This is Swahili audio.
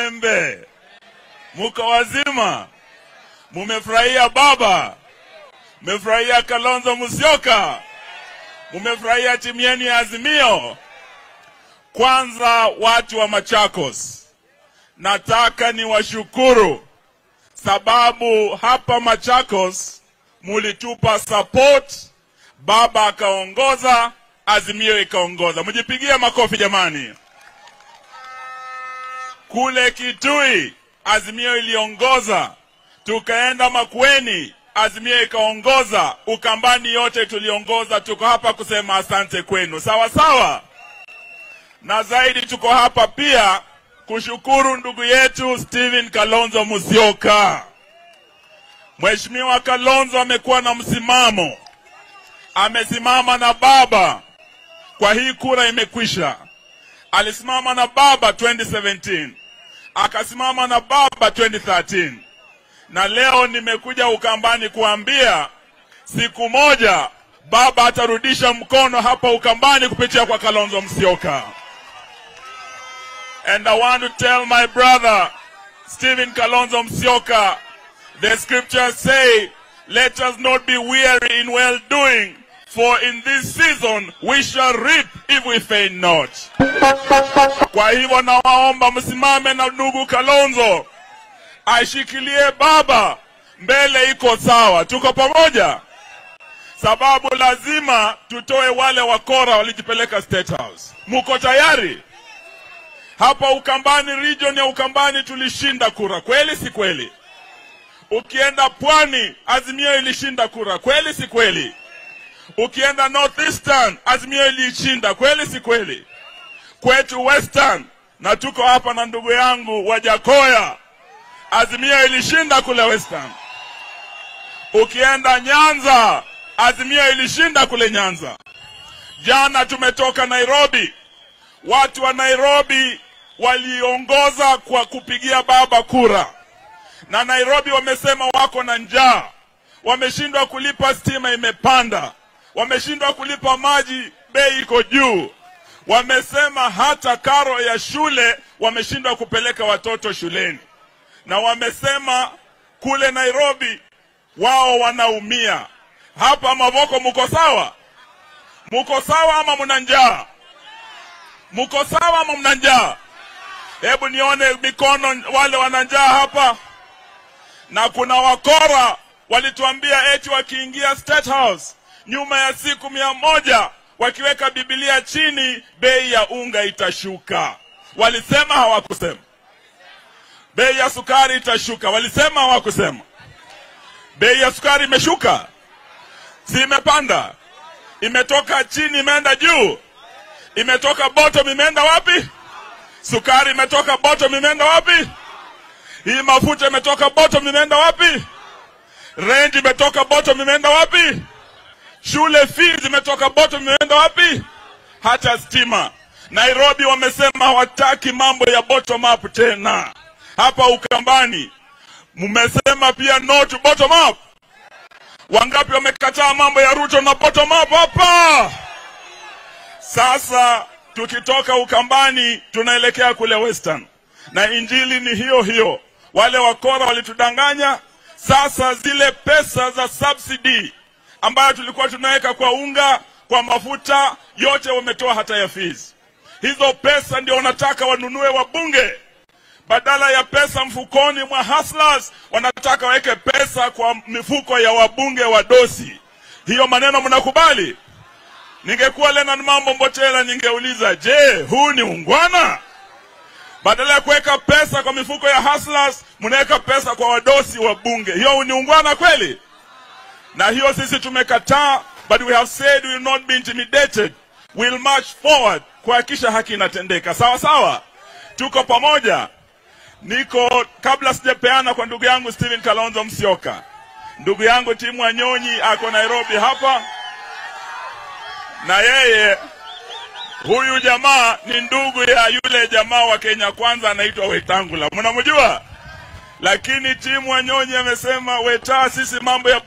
Embe, muko wazima? Mumefurahia baba? Mumefurahia Kalonzo Musyoka? Mumefurahia timu yenu ya Azimio? Kwanza watu wa Machakos, nataka niwashukuru sababu hapa Machakos mulitupa support, baba akaongoza, Azimio ikaongoza. Mjipigie makofi jamani. Kule Kitui Azimio iliongoza, tukaenda Makueni, Azimio ikaongoza, Ukambani yote tuliongoza. Tuko hapa kusema asante kwenu, sawa sawa, na zaidi tuko hapa pia kushukuru ndugu yetu Stephen Kalonzo Musyoka. Mheshimiwa Kalonzo amekuwa na msimamo, amesimama na baba kwa hii kura imekwisha. Alisimama na baba 2017 akasimama na baba 2013 na leo nimekuja Ukambani kuambia siku moja baba atarudisha mkono hapa Ukambani kupitia kwa Kalonzo Musyoka. And I want to tell my brother Stephen Kalonzo Musyoka, the scriptures say, let us not be weary in well doing, for in this season we shall reap if we faint not. Kwa hivyo nawaomba msimame na ndugu Kalonzo, aishikilie baba, mbele iko sawa, tuko pamoja, sababu lazima tutoe wale wakora walijipeleka State House. Muko tayari? Hapa Ukambani, region ya Ukambani tulishinda kura, kweli si kweli? Ukienda Pwani, Azimio ilishinda kura, kweli si kweli? Ukienda Northeastern, Azimio ilishinda, kweli si kweli? Kwetu Western, na tuko hapa na ndugu yangu Wajakoya, Azimio ilishinda kule Western. Ukienda Nyanza, Azimio ilishinda kule Nyanza. Jana tumetoka Nairobi, watu wa Nairobi waliongoza kwa kupigia baba kura, na Nairobi wamesema wako na njaa, wameshindwa kulipa, stima imepanda, wameshindwa kulipa maji, bei iko juu, wamesema hata karo ya shule wameshindwa kupeleka watoto shuleni, na wamesema kule Nairobi wao wanaumia. Hapa Mavoko muko sawa? Muko sawa ama mna njaa? Muko sawa ama mna njaa? Hebu nione mikono, wale wana njaa hapa. Na kuna wakora walituambia eti wakiingia State House nyuma ya siku mia moja wakiweka Biblia chini, bei ya unga itashuka. Walisema hawakusema? Bei ya sukari itashuka, walisema hawakusema? Bei ya sukari imeshuka, si imepanda? Imetoka chini imeenda juu, imetoka bottom imeenda wapi? Sukari imetoka bottom imeenda wapi? Hii mafuta imetoka bottom imeenda wapi? Range imetoka bottom imeenda wapi? Shule fees imetoka bottom imeenda wapi? Hata stima. Nairobi wamesema hawataki mambo ya bottom up tena. Hapa Ukambani mmesema pia no to bottom up. Wangapi wamekataa mambo ya Ruto na bottom up hapa? Sasa tukitoka Ukambani tunaelekea kule Western, na injili ni hiyo hiyo. Wale wakora walitudanganya. Sasa zile pesa za subsidy ambayo tulikuwa tunaweka kwa unga, kwa mafuta, yote wametoa hata ya fees. Hizo pesa ndio wanataka wanunue wabunge, badala ya pesa mfukoni mwa hustlers, wanataka waweke pesa kwa mifuko ya wabunge wa dosi. Hiyo maneno mnakubali? Ningekuwa Lenard Mambo Mbotela ningeuliza, je, huu ni ungwana? Badala ya kuweka pesa kwa mifuko ya hustlers, mnaweka pesa kwa wadosi wa bunge. Hiyo ni ungwana kweli? Na hiyo sisi tumekataa, but we have said we will not be intimidated. We'll march forward kuhakikisha haki inatendeka. Sawa sawa, tuko pamoja. Niko kabla sijapeana kwa ndugu yangu Stephen Kalonzo Musyoka, ndugu yangu Timu Wanyonyi ako Nairobi hapa na yeye huyu jamaa ni ndugu ya yule jamaa wa Kenya Kwanza anaitwa Wetangula, mnamjua? Lakini Timu Wanyonyi amesema Weta, sisi mambo ya